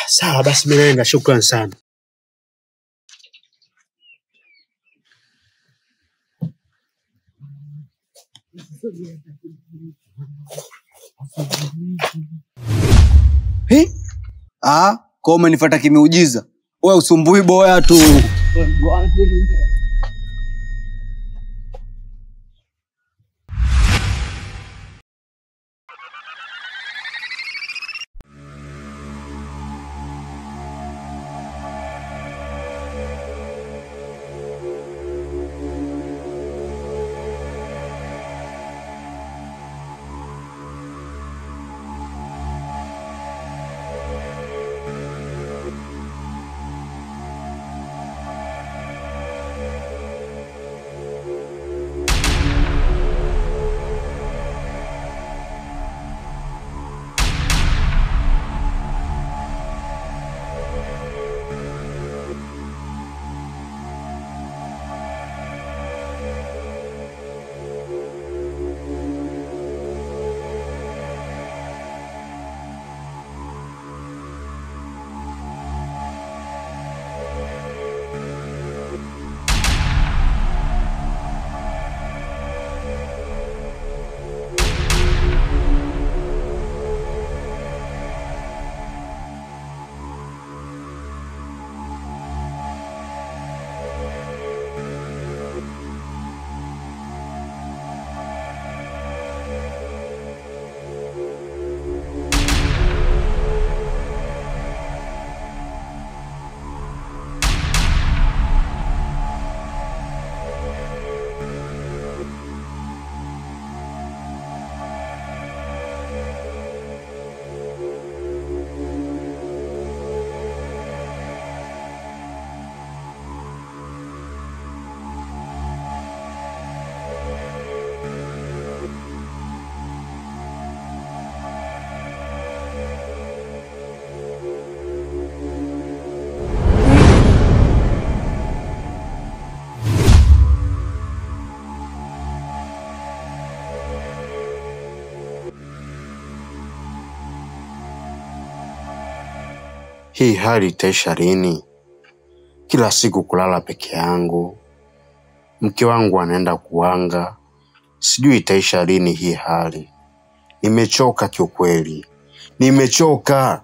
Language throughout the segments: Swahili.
Sawa basi, mimi naenda. Shukran sana. Hi? Ah, kwa umenifuata kimeujiza. Wewe usumbui boya tu. Hii hali itaisha lini? Kila siku kulala peke yangu, mke wangu anaenda kuanga, sijui itaisha lini hii hali. Nimechoka kiukweli, nimechoka.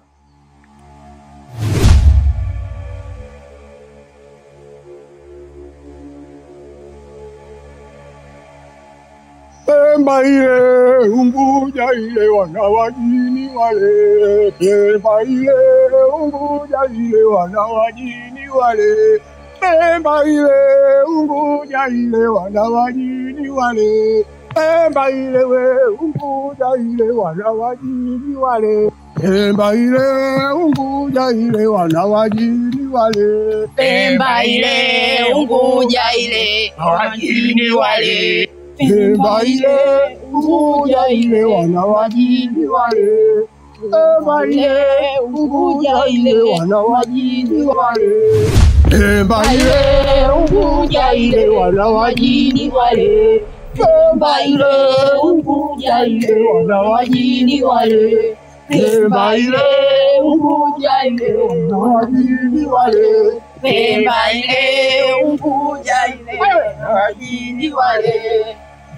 Pemba ile Unguja ile wana wajini wale, Pemba ile Unguja ile wana wajini wale, Pemba ile Unguja ile wana wajini wale, Pemba ile we Unguja ile wana wajini wale, Pemba ile Unguja ile wana wajini wale, Pemba ile Unguja ile wajini wale Pemba ile Unguja ile wana wajini wale, Pemba ile Unguja ile wana wajini wale, Pemba ile Unguja ile wana wajini wale, Pemba ile Unguja ile wana wajini wale, Pemba ile Unguja ile wana wajini wale, Pemba ile Unguja ile wajini wale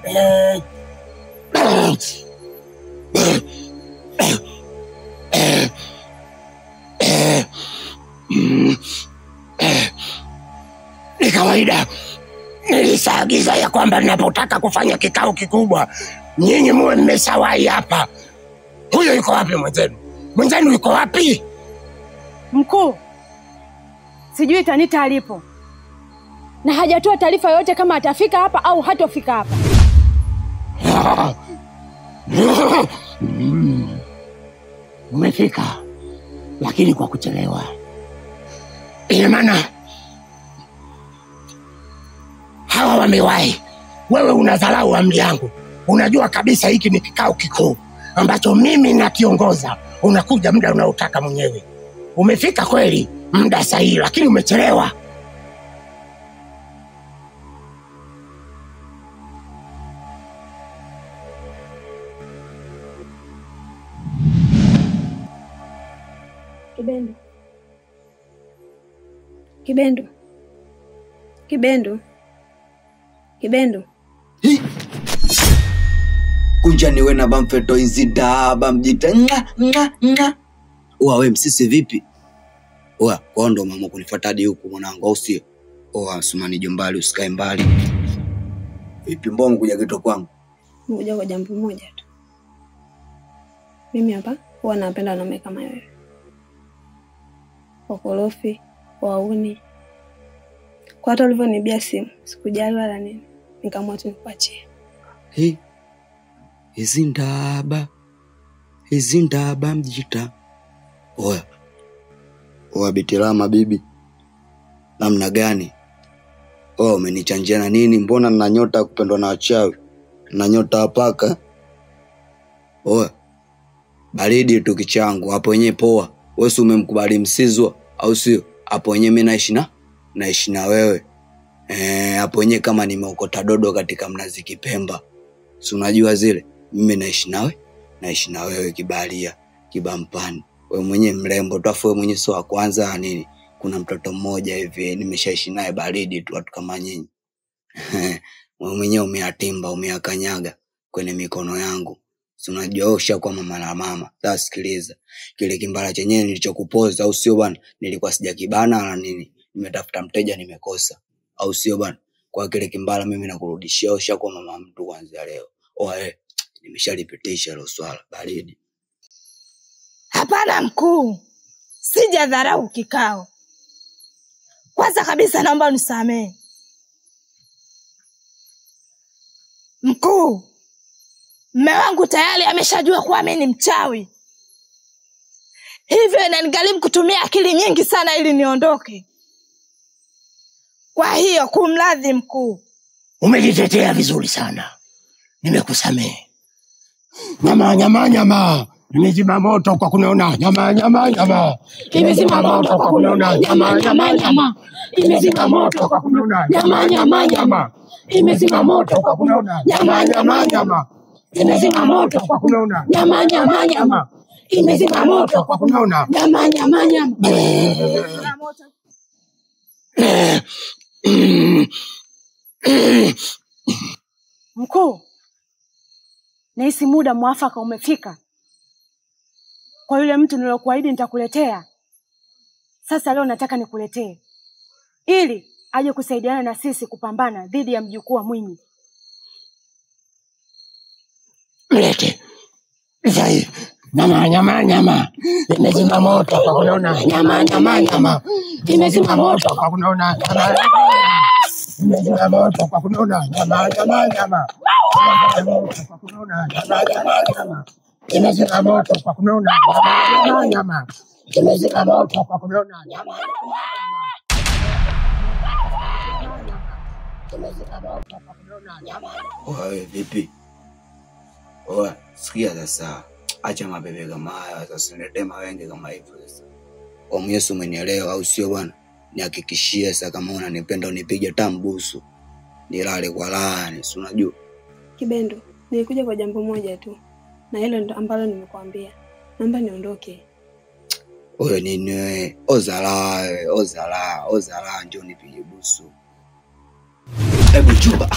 Ni kawaida, nilisaagiza ya kwamba ninapotaka kufanya kikao kikubwa, nyinyi muwe mmeshawahi hapa. Huyo yuko wapi mwenzenu? Mwenzenu yuko wapi? Mkuu, sijui Tanita alipo na hajatoa taarifa yoyote kama atafika hapa au hatofika hapa. Mm. Umefika, lakini kwa kuchelewa. Ina maana hawa wamewahi, wewe unadharau amri yangu. Unajua kabisa hiki ni kikao kikuu ambacho mimi nakiongoza, unakuja muda unaotaka mwenyewe. Umefika kweli muda sahihi, lakini umechelewa. Kibendo, Kibendu, Kibendu, Kibendu, kunja niwe na bamfeto inzida bamjita nga nga nga uwa we msisi vipi uwa kwao ndo mama kunifuata hadi huku mwanangu au sio uwa sumani jombali usikae mbali vipi mbona kuja kito kwangu nimekuja kwa jambo moja tu. Mimi hapa huwa napenda wanaume kama wewe, wakorofi, wauni. Kwa hata ulivyonibia simu sikujali wala nini, nikaamua tu nikuachie. Hi. hizi ndaba hizi ndaba mjita oya oya bitilama bibi namna gani oya umenichanjia na nini mbona nina nyota ya kupendwa na wachawi na nyota ya paka oya baridi tu kichangu hapo wenyewe poa wesi umemkubali msizwa au sio hapo wenyewe mi naishi na naishi na wewe Eh, hapo wenyewe kama nimeokota dodo katika mnazi kipemba si unajua zile mimi naishi nawe naishi na wewe kibalia kibampani wewe mwenyewe mrembo tu afu wewe mwenyewe sio wa kwanza na nini kuna mtoto mmoja hivi nimeshaishi naye baridi tu watu kama nyinyi wewe mwenyewe umeatimba umeakanyaga kwenye mikono yangu si unajua wewe ushakuwa mama na mama sasa sikiliza kile kimbala chenyewe nilichokupoza au sio bwana nilikuwa sijakibana wala nini nimetafuta mteja nimekosa au sio bwana kwa kile kimbala mimi nakurudishia ushakuwa mama mtu kuanzia leo oe nimeshalipitisha hilo swala baridi Hapana mkuu, sijadharau kikao. Kwanza kabisa naomba unisamehe mkuu. Mme wangu tayari ameshajua kuwa mimi ni mchawi, hivyo inanigharimu kutumia akili nyingi sana ili niondoke. Kwa hiyo kumradhi mkuu. Umejitetea vizuri sana, nimekusamehe. Nyama nyama nyama, nimezima moto kwa kunaona nyama nyama nyama, imezima moto kwa kunaona nyama nyama nyama, imezima moto kwa kunaona nyama nyama nyama, imezima moto kwa kunaona nyama nyama nyama, imezima moto kwa kunaona nyama nyama nyama, imezima moto kwa kunaona nyama nyama nyama. Mkuu, nahisi muda mwafaka umefika kwa yule mtu nilokuahidi nitakuletea. Sasa leo nataka nikuletee ili aje kusaidiana na sisi kupambana dhidi ya mjukuu wa Mwinyi. Mlete sai nyama nyama nyama, imezima moto kwa kunaona nyama nyama nyama, imezima moto kwa kunaona nyama imezima moto kwa kunaona nyama nyama nyama, imezima moto kwa kunaona nyama nyama nyama, imezima moto kwa kunaona nyama nyama nyama, imezima moto kwa kunaona nyama nyama nyama, imezima moto kwa kunaona nyama oe vipi oe sikia sasa acha mabebe kama haya sasa niletee mawenge kama hivyo sasa omu yesu umenielewa au sio bwana nihakikishie sasa kama unanipenda unipige tambusu nilale kwa laani si unajua Kibendu, nilikuja kwa jambo moja tu, na hilo ndo ambalo nimekuambia. Naomba niondoke. huyo nini wewe ozala wewe ozala ozala njo nipige busu hebu chuba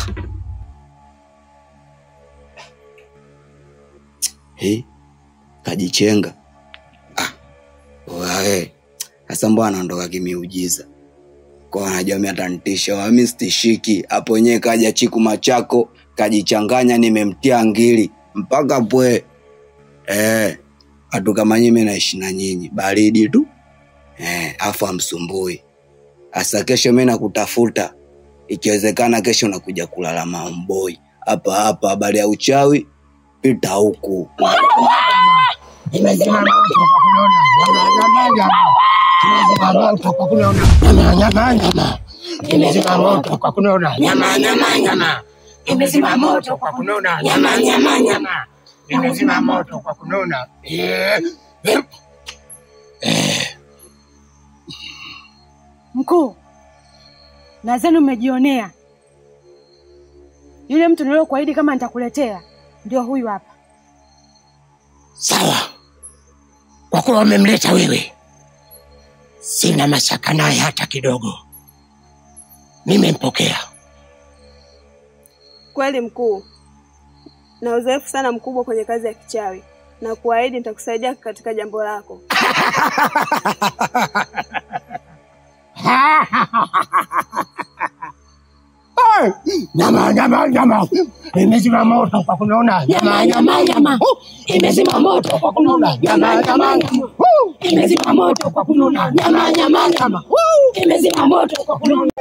He, kajichenga ah, wae sasa mbona anaondoka kimiujiza kwa anajua mi atanitisha wami stishiki hapo wenyewe kaja chiku machako kajichanganya nimemtia ngili mpaka pwe eh, watu kama nyinyi naishi na nyinyi baridi tu eh, afu amsumbui hasa kesho mi nakutafuta ikiwezekana kesho nakuja kulala maomboi hapa hapa habari ya uchawi pita huku imezima moto kwa kunaona nyama nyama nyama, imezima moto kwa kunaona nyama nyama nyama, imezima moto kwa kunaona nyama nyama nyama, imezima moto kwa kunaona nyama nyama nyama, imezima moto kwa kunaona eh, eh. Mkuu, nadhani umejionea yule mtu nilokuahidi kama nitakuletea ndio huyu hapa. Sawa, kwa kuwa wamemleta wewe, sina mashaka naye hata kidogo. Nimempokea. Kweli mkuu, na uzoefu sana mkubwa kwenye kazi ya kichawi, na kuahidi nitakusaidia katika jambo lako. Nyama, nyama, nyama imezima moto kwa kunona. Nyama, nyama, nyama imezima moto kwa kunona. Nyama, nyama, nyama imezima moto kwa kunona. Nyama, nyama, nyama imezima moto kwa kunona.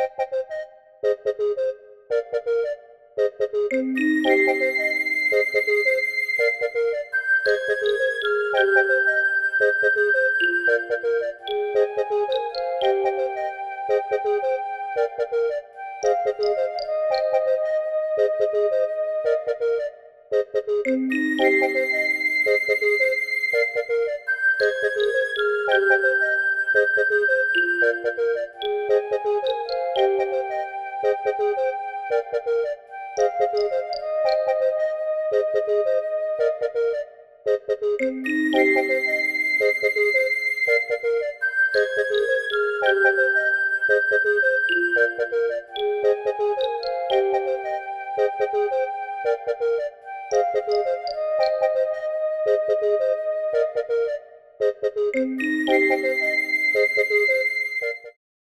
Thank you.